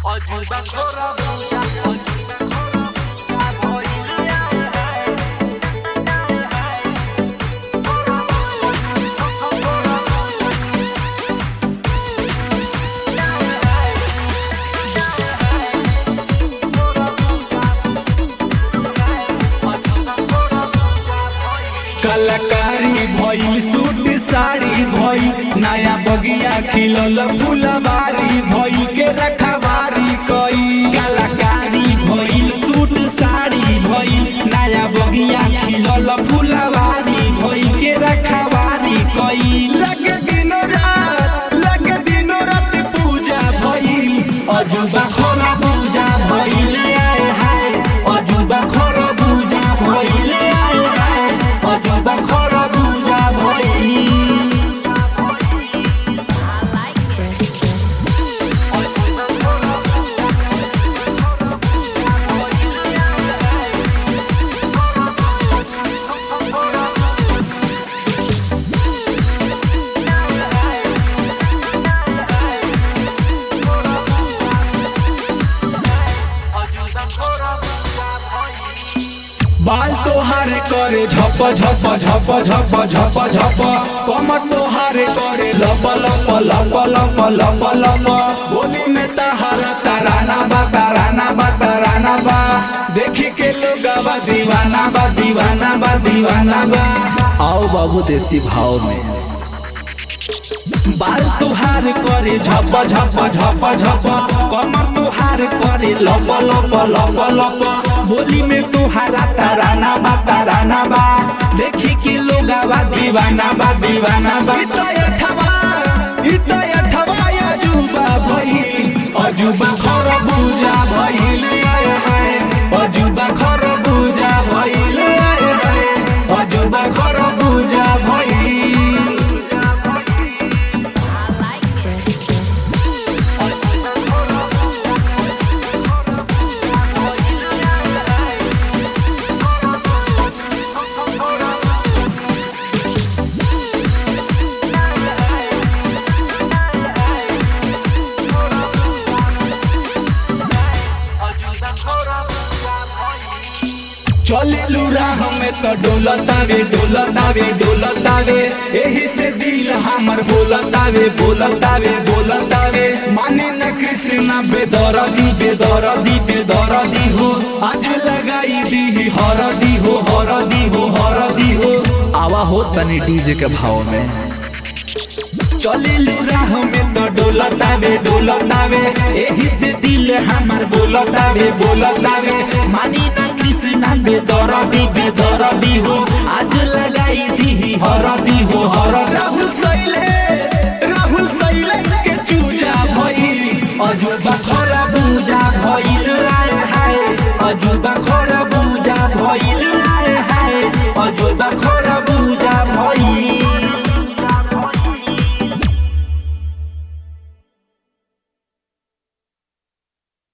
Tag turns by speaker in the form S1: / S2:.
S1: অজুবা খোরা বুঝা অজুবা খোরা বুঝা ভইলিয়া হায় হায় খোরা বুঝা খোরা
S2: कलाकारी भइल सूट साड़ी भइल नया बगिया खिलल फुलवारी भइल के रखवारी कई कलाकारी भइल सूट साड़ी भइल नया बगिया खिलल फुलवारी भइल के रखवारी कई लगे दिन रात लगे दिन रात पूजा भइल अजुबा खोला पूजा भइल आए हाय अजुबा खोला पूजा भइल आए हाय अजुबा खोला पूजा भइल
S1: অজুবা খোরা বুঝা ভইলি
S2: बाल तोहारे करे झप झप झप झप झप झप कमर तोहारे करे लप लप लप लप लप लप बोली में तहारा तराना बा तराना बा तराना बा देखी के लोग बा दीवाना बा दीवाना बा दीवाना बा
S3: आओ बाबू देसी भाव में
S2: बाल तुहार करे झप झप झप झप कमर तुहार करे लप लप लप लप बोली में तुहारा तराना बा तराना बा देखी के लोग बा दीवाना बा दीवाना बा इतयठवा इतयठवा अजूबा भइल अजूबा खर बुझा भइल आए हाय अजूबा खर बुझा भइल आए हाय अजूबा खर बुझा भइल
S1: অজুবা খোরা বুঝা ভইলি
S2: चले राह में तो डोलतावे डोलतावे डोलतावे एही से दिल हमर बोलतावे बोलतावे बोलतावे माने न कृष्णा बेदरदी बेदरदी बेदरदी हो आज लगाई दी हरदी हो हरदी हो हरदी हो
S3: आवा हो तनी डीजे के भाव में
S2: चले राह में तो डोलतावे डोलतावे एही से दिल हमर बोलतावे बोलतावे मानी ना कृष्णा बेदरदी बेदरदी हो आज लगाई दी हरदी हो हर राहुल सैले राहुल सैले के चूजा भइल अजुबा खरा पूजा भइल राय